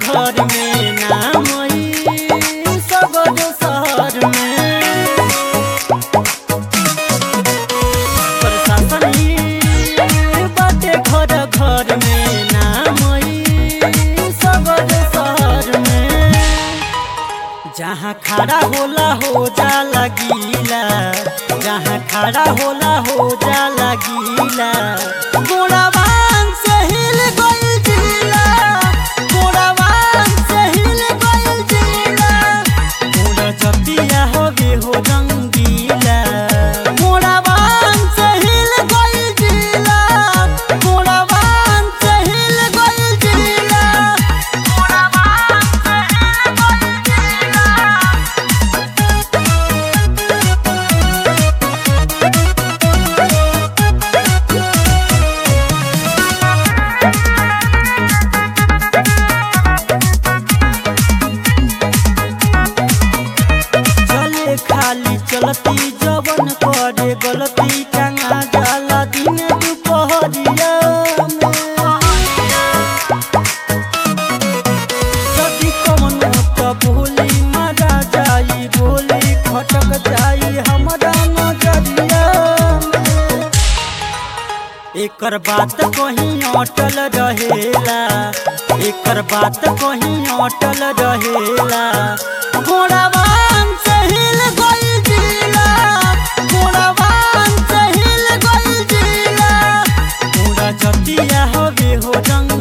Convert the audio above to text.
घर में नाम ई सगरो शहर में प्रशासन ई बाटे घर घर में नाम ई सगरो शहर में जहाँ खड़ा होला हो जाला गीला जहाँ खड़ा होला हो जाला गीला गोड़ावान से हिल गइल जिला गोड़ावान से हिल गइल जिला गोड़ा जतिया हवे हो रंगीला गोड़ावान से हिल गइल जिला गोड़ावान से हिल गइल जिला गोड़ावान से हिल गइल जिला चले खाली चलती जवन करे गलती टंगा जाला दिन दुपहरिया सदी कमनो त भूली मरा जाई गोली खटक जाई हमरा नजरिया एकर बात कहीं अटल रहेला एकर बात कहीं अटल रहेला घोड़ावान से हिल गइल जिला घोड़ावान से हिल गइल जिला घोड़ा जतिया हवे हो रंग